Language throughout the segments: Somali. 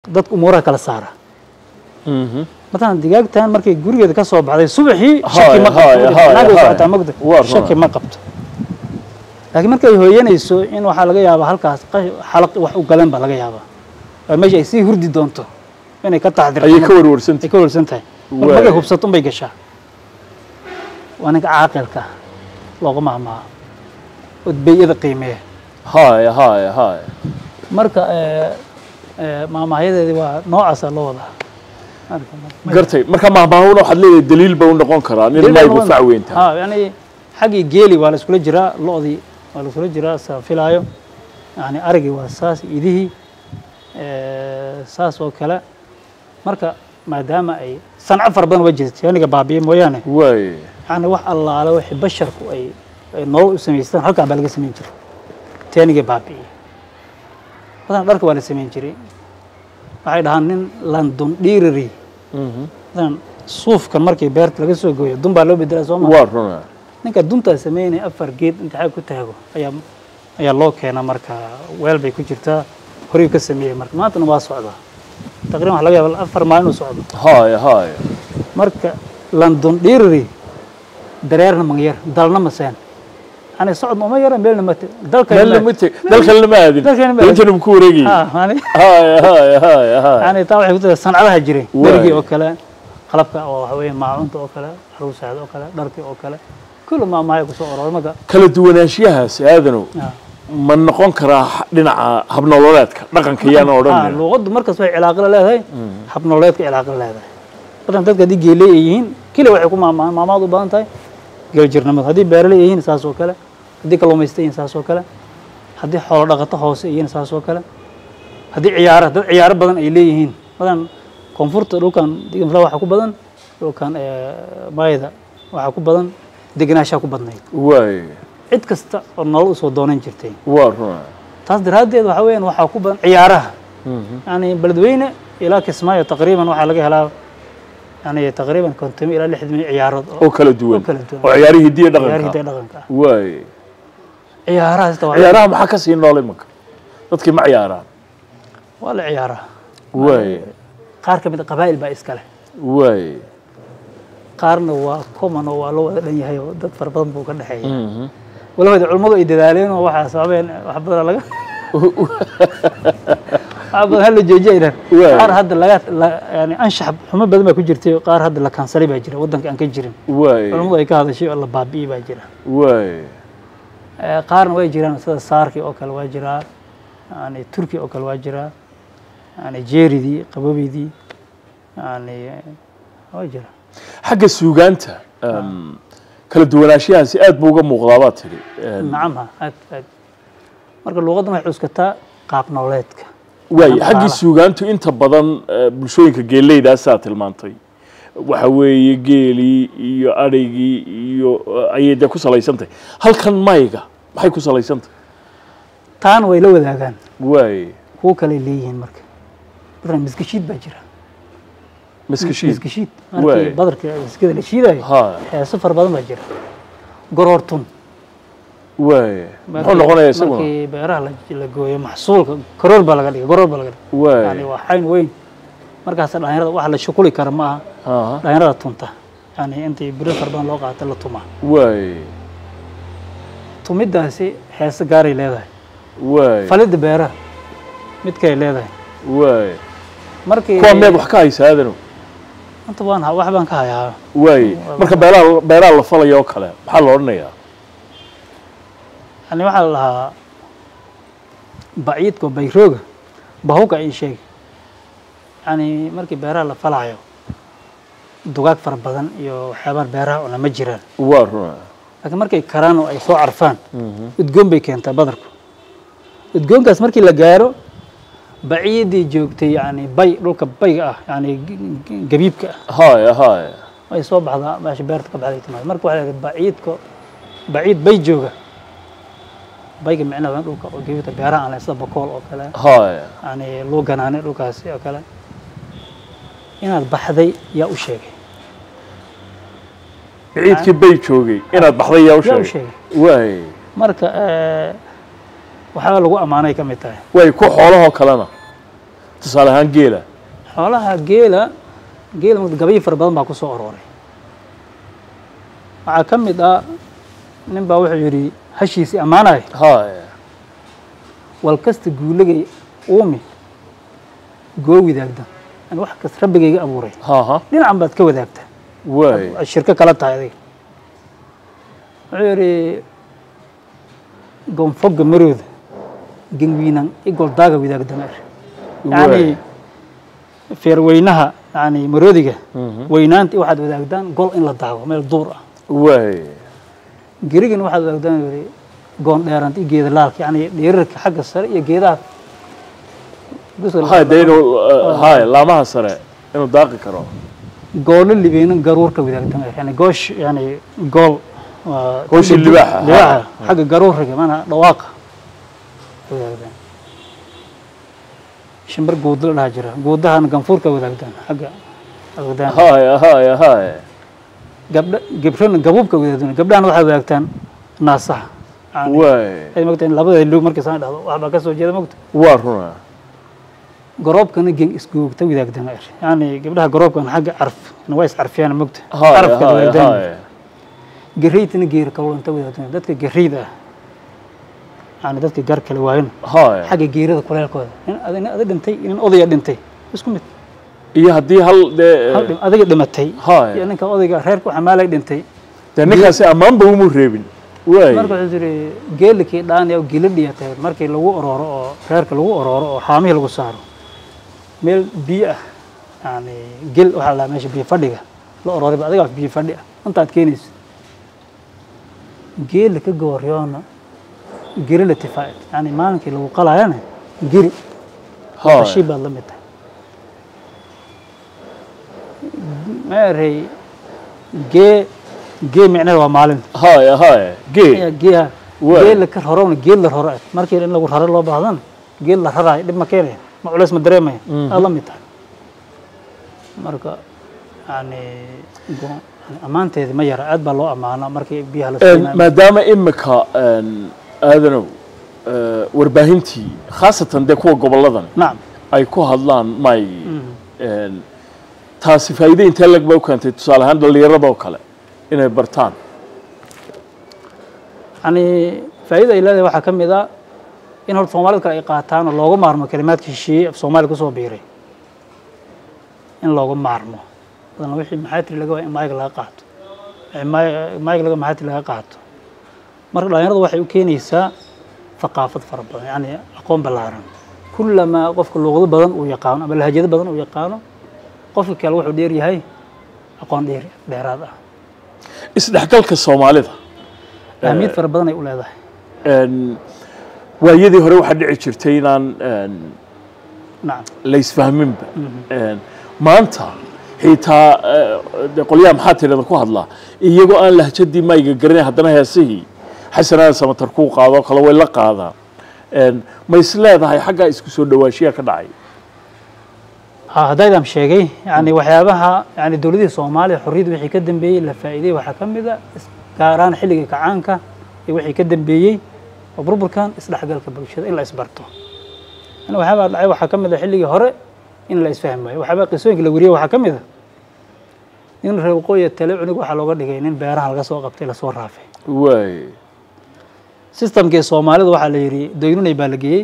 dadka umuuraha kala saara Mhm. matalan digaagtan markay gurigeeda ka soo baxday subaxii Haya, shaki ma haya, qabto haya, naag way haya. socotaa magda Waa run. shaki ma qabto laakiin markay hooyanayso in waxaa laga yaabaa halkaas qash- xalaq wax u galeen baa laga yaabaa oo meesha ay sii hurdi doonto inay ka taxdirto ayay ka ay warwarsantay ka warsan tahay marka Waay. markay hubsato unbay gashaa waa ninka caaqilka looga mahmaaha odbeyada qiimeeya haya haya haya marka eh, eh, maamahyadeedii waa noocaasa loo wadaa Marka, ma- gartay marka mahmaahuna waxaad leedahay daliil ba u noqon karaa nin Daliil maygu noqon- fac weyn tahay ha yani xaggii geeli waa la iskula jiraa lo-dii waa la iskula jiraa saa filaayo yani arigii waa saas idihii eh, saas oo kale marka maadaama ay sanco fara badan uga jirta yaniga baabiye mooyaane waay yani wax allaale wixii basharku ay ay nolol u samaystaan halkaan baa laga samayn jiray teeniga baabi'iyey badan dharka waa la samayn jiray waxay dhahaan nin london dhiirari Mhm. badan suufkan markii beerta laga soo gooyo dun baa loo bedelaa soo maa waa runa ninka duntaa sameynaya afar geed inta xaag ku taago ayaa ayaa loo keena marka weel bay ku jirtaa horay ka sameeyey marka maantana waa socdaa taqriban waxa laga yaaba afar maalin uu socdo haya haya marka london dhiirari dareerna magyar dalna maseen yani socodna uma yara meelna mate dalka meel lama teg dalkan lama aadin Dalkan lama aadin. intan ku wareegay yani haya haya haya haya yani taa waxay ku tahay sancadaha jiray Waay. berigii oo kale qalabka oo waxa weeye maacunta oo kale caruusaada oo kale dharkii oo kale kullu maamahaya kusoo ororay marka kala duwanaanshiyahaas aadanow ah. ma noqon karaa dhinaca habnololeedka dhaqanka yaana Ah, odhan luuqaddu markas way cilaaqo la leedahay habnololeedka cilaaqo la leedahay badan dadka haddii geeley ay yihiin keli waxay ku maamahaan maamaad u badan tahay geeljirnimada haddii beeraley ay yihiin saas oo kale haddii kalluumaysta yihiin saas oo kale haddii xoolo dhaqato hoose ay yihiin saas oo kale haddii ciyaara dad ciyaaro badan ay leeyihiin badan koonfurta dhulkan digamla waxaa ku badan dhulkan eh, maayada waxaa ku badan degenaanshaa ku badnayd waay cid kasta oo nolol usoo doonan jirtay waa runa taas daraaddeed waxa weeyaan waxaa ku badan ciyaaraha Mhm. يعني بلدوينة إلى كسماية تقريبا waxaa laga helaa يعني تقريبا كونتمي إلى لحد عيارات oo kala duwan oo kala duwan. oo ciyaarihii hidiya ciyaar dhaqanka hidaha dhaqanka ah waay ciyaarahaas taa waa ciyaaraha maxaa ka sii nool imanka dadkii ma ciyaaraan waa la ciyaaraa waay qaar ka mid a qabaa'il baa iska leh waay qaarna waa common oo waa loo wada dhan yahay oo dad fara badan buu ka dhexeeya Mhm. walabada culimmadu ay dadaaleen oo waxaa sababeen wax badan laga wax badan hala joojiya idhan Waay. qaar hadda laga la- yani anshax xumo badan baa ku jirtay qaar hadda la kansalay baa jira waddanka aan ka jirin waay culimmadu ay ka hadashay oo la baabi'iyey baa jira waay Eh, qaarna way jiraan sida saarkii oo kale waa jiraa yani turki oo kale waa jiraa yani jeeridii qaboobidii yani waa jira xagga suugaanta em, kala duwanaanshiyahaasi aad buu uga muuqdaa baad tidhi Em, nacam ha aad aad marka luuqaddan waxay cuskataa qaab nololeedka waay Dhaqaalaha. xaggii suugaantu inta badan eh, bulshooyinka geeleydaasa tilmaantay waxa weeye geelii iyo adhaygii iyo eh, ayay dee ku salaysantahay halkan mayga maxay ku salaysantahay taana way la wadaagaan waay kuwo kale leeyihiin marka marka miskashiid baa jira maskashiid miskashiid Waay. markii badarka miskada la shiidayo ha heeso fara badan baa jira goroortun waay muxuu Markii- noqonayaa isaguna markii beeraha la- la gooyo maxsuulka karoor baa laga dhigay goroor baa laga dhigay yani waay waa xayn weyn markaas dhalinyarada wax la shukuli kara ma aha aha dhalinyarada tunta yani intii biro fara badan loo qaata la tumaa waay tumidaasi heese gaaray leedahay waay falidda beeraha mid kale leedahay waay markii kuwa meed wax ka haysa aadanow inta waan ha- wax baan ka hayaa waay marka beeraha beeraha la falaya oo kale maxaa la odhanayaa yani waxaa la lahaa baciidka oo bayrooga bahuga ii sheeg yani markii beeraha la falaayo dugaag fara badan iyo waxyaabaha beeraha una ma jiraan waa runa laakiin markay karaan oo ay soo carfaan udgoon bay keentaa badarku udgoonkaas markii la gaaro baciidii joogtay yani bay dhulka bayga ah yani g- g- gabiibka ah haya haya ay soo baxdaa meesha beerta ka baxday timaad marka waxaa la baciidka baciid bay jooga bayga micnaha waa dhulka oo gabiibta beeraha aan leh sida bakool oo kale haya yani luu ganaanay dhulkaasi oo kale inaad baxday yaa u sheegay ciidkii bay joogay inaad baxday yaa u yaa u sheegay sheegay waay marka eh, waxyaaba lagu ammaanay ka mid tahay waay ku xoolahoo kalena tusaale ahaan geela xoolaha geela geela marka gabayi fara badan baa ku soo arooray waxaa ka mid ah nin baa wuxuu yidhi hashiisii ammaanaya haya wal kasta guulagay uumi goo wadaagda yani wax kasta rabbigayga abuuray haha dhinacan baad ka wadaagtaa waay ay shirko kala tahay adiga wuxuu yidhi gonfoga marooda genwiinan igoldaaga wadaagdameer yani feerweynaha yani maroodiga weynaanta waxaad wadaagdaan gol in la daago meel duur ah waay gerigana waxaad wadaagdaan yidhi goon dheeranta iyo geeda laalka yani dhirirka xagga sare iyo geedaha guska haya dee inuu haya laamaha sare inuu daaqi karo goolo libeynan garuurka wadaagdameer yani goosh yani gool waa Gooshii libaaxa, libaaxa xagga garuurka maanaa dhawaaqa wadaagdaan shimbir guuda la dhaha jira guudahana ganfuurka wadaagdaan xagga wadaagdaan haya haya haya gabdha gabrana gabuubka wadaagdaan gabdhahana waxay wadaagtaan naasaha Yani, waay ay mogta in labada lug markii saan dhahdo waxbaa ka soo jeeda mogta waa runa garoobkana gen isgoogta wadaagdaan er yani gabdhaha garoobkan xagga carf waa is carfiyaan mogta haya carafka haya wadaagdaan haya garaytana geer kalulanta wadaagdaan dadka garayda ah yani dadka gar kale waayan haya xagga geerada kuleelkooda nin ada nin ada dhintay nin odaya dhintay isku mid iyo haddii hal dee hal dhim- adiga dhimatay iyo haya ninka odayga reerka u xamaalay dhintay dee ninkaasi ammaanba umu reebin waay marka wuxuu yidhi geelikii dhaani oo giladhiya tahay markii lagu orooro oo reerka lagu orooro oo xaamihii lagu saaro meel biyo ah yani gel waxaa la meesha biyo fadhiga la orooray ba adigaa biyo fadhi ah intaad keenayso geela ka gooryoona geri la tifaa'id yani maalinkii lagu qalaayana geri haya qashii baad la mid tahay meerey gee gee micnaheeda waa maalin haya haya gee ayaa geeha Waay. geel la ka rarona geel la raro ah markii in lagu raro loo baahdana geel la raraayo dhib ma keenaya ma culeys ma dareemaya aad la mid tahay marka yani go- yani ammaanteedi ma yara aad baa loo ammaanaa markii biyaha la Een, siinayo maadaama imika een, aadanow ee, warbaahintii khaasatan dee kuwa goboladan nacam ay ku hadlaan maygii een, taasi faa'iide intee lag ba u keentay tusaale ahaan dhallinyaradoo kale inay bartaan yani faa'iida ay leedahay waxaa ka mid a in horta soomaalida kale ay qaataan oo looga maarmo kalimaadka shisheeye af soomaaliya kusoo biiray in looga maarmo badan wixii maxaatiri laga waa in maayga laga qaato wixii maay- maayga laga maxaatiri laga qaato marka dhalinyaradu waxay u keenaysaa thaqaafad fara badan yani aqoon ballaaran kullamaa qofka luuqado badan uu yaqaano ama lahajado badan uu yaqaano qofka kale wuxuu dheer yahay aqoon dheer dheeraad ah isdhexgalka soomaalida ahmiyad fara badan ay u leedahay een, waayadii hore waxaa dhici jirtay inaan een, nacam la isfahminba Een, maanta xitaa ee, dee qolyaha maxaa tirada ku hadlaa iyagoo aan lahjadii mayga garanay haddana heesihii xasanada samatar kuu qaadoo kale way la qaadaan Een, ma is leedahay xaggaa isku soo dhawaashiyaa ka dhacay ها هدايدام sheegay yani waxyaabaha yani dowladihii soomaaliya xorriyadda wixii ka dambeeyey la faa'iidey waxaa ka mid a is- gaar ahaan xilligii kacaanka iyo wixii ka dambeeyey oo burburkan isdhexgalka bulshada in la isbarto yani waxyaabaa dhacay waxaa ka mid a xilligii hore in la isfahmi waayo waxyaabaa qisooyinka la wariyey waxaa ka mid a nin reer waqooyi tale cunug waxaa looga dhigay nin beeraha laga soo qabtay lasoo raafay waay systemkii soomaalida waxaa la yidhi doynunay baa la geeyey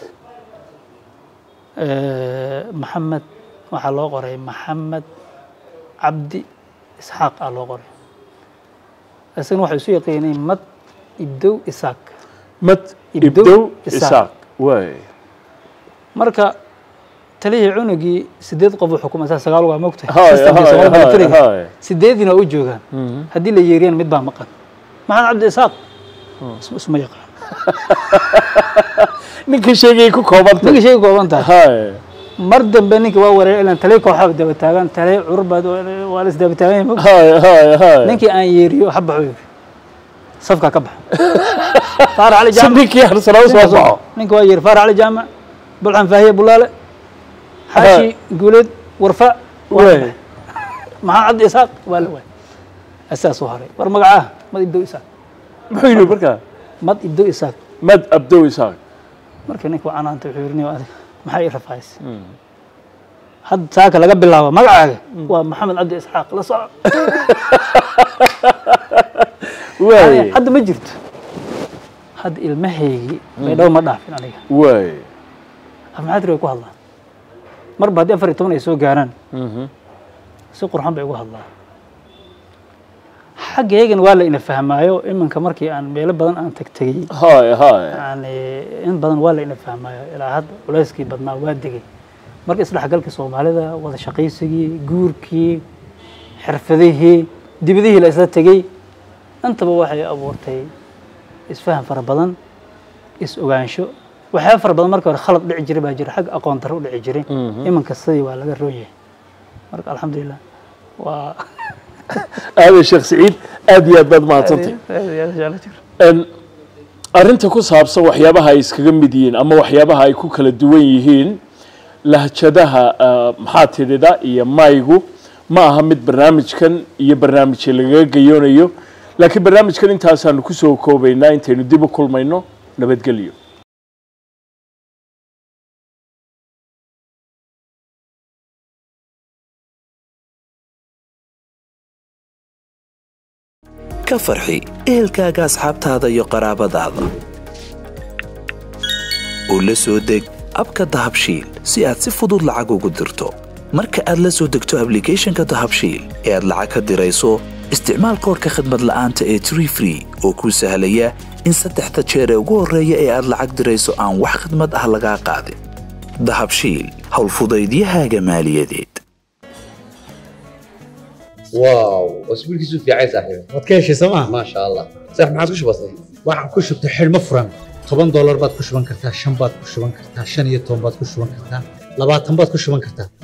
maxamed waxaa loo qoray maxamed cabdi isxaaq aa loo qoray isagana waxay isu yaqiineen mad ibdow isaaq mad Ibdow ibdow Isaaq. isaaq waay marka talihii cunugii sideed qof uu xukumay saa sagaal waa mogtahay Haya, systemkii haya, Soomaali haya, militariga haya. sideediina waa u joogaan haddii la yeeriyaan mid baa maqan maxamed cabdi isaaq is- isma yaqaan ninka sheegayay ku koobantay ninka sheegi kooban tahay haya mar dambe ninka waa wareer ilan talay kooxaa daba taagan talay curur baad waa la isdaba taagan yahay mogtahay haya haya haya ninkii aan yeeriyo ha baxo yiri safka ka baxa faar cali si jaamac ninkii harsanaa u soo baxo ninka waa yeeri faar cali jaamac bulxan faahiye bulaale xaashi guuleed warfa waa la waay baxay. maxaa cabdi isaaq waa la waay asaas u haray war magacaa mad ibdow isaaq muxuu yidhi markaa mad ibdow isaaq mad abdow isaaq marka ninka waa canaanta wuxuu yiri nin adiga maxaa ii rafaaysa hadda saaka laga bilaabo magacaaga waa maxamed cabdi isxaaq la soco waay hadda ma jirto hadda ilmahaygii baydhabo ma dhaafin aniga waay afmaxaadri way ku hadlaan marba haddii afar iyo toban ay soo gaaraan si qurxan bay ugu hadlaan xaggeygana waa la ina fahmaayo iminka markii aan meelo badan aan tagtegey hay hay yani in badan waa la ina fahmaayo ilaa hadda culayskii badnaa waa degay marka isdhexgalkii soomaalida wada shaqaysigii guurkii xirfadihii dibadihii la isla tegey intaba waxay abuurtay isfaham fara badan is ogaansho waxyaaba fara badan markii hore khalad dhici jiray baa jira xagga aqoon darro u dhici jiray iminka sidii waa laga roon yahay marka alxamdulilah waa aadan sheekh siciid aad iyo aad baad mahadsantay En, arrinta ku saabsan waxyaabaha ay iskaga mid yihiin ama waxyaabaha ay ku kala duwan yihiin lahjadaha ah, maxaa tidhida iyo maygu ma aha mid barnaamijkan iyo barnaamijka lagaga gayoonayo laakiin barnaamijkan intaasaanu kusoo koobaynaa intaynu dib u kulmayno nabadgelyo ka farxi ehelkaaga asxaabtaada iyo qaraabadaada oo la soo deg abka dahabshiil si aad si fudud lacag ugu dirto marka aad la soo degto ablicathonka dahabshiil ee aad lacag ka dirayso isticmaal koodhka khadmad la'aanta ee tree free oo kuu sahlaya in saddexda jeer ee ugu horreeya ee aad lacag dirayso aan wax khidmad ah lagaa qaadin dahabshiil howlfudaydiyahaaga maaliyadeed واو اسبوع كيسو في عايز صاحبي waad ka heshay sooma ما شاء الله صح ما عاد وش بصير waxaan ku shubtay xidhmo furan toban doolar baad ku shuban kartaa shan baad ku shuban kartaa shan iyo toban baad ku shuban kartaa labaatan baad ku shuban kartaa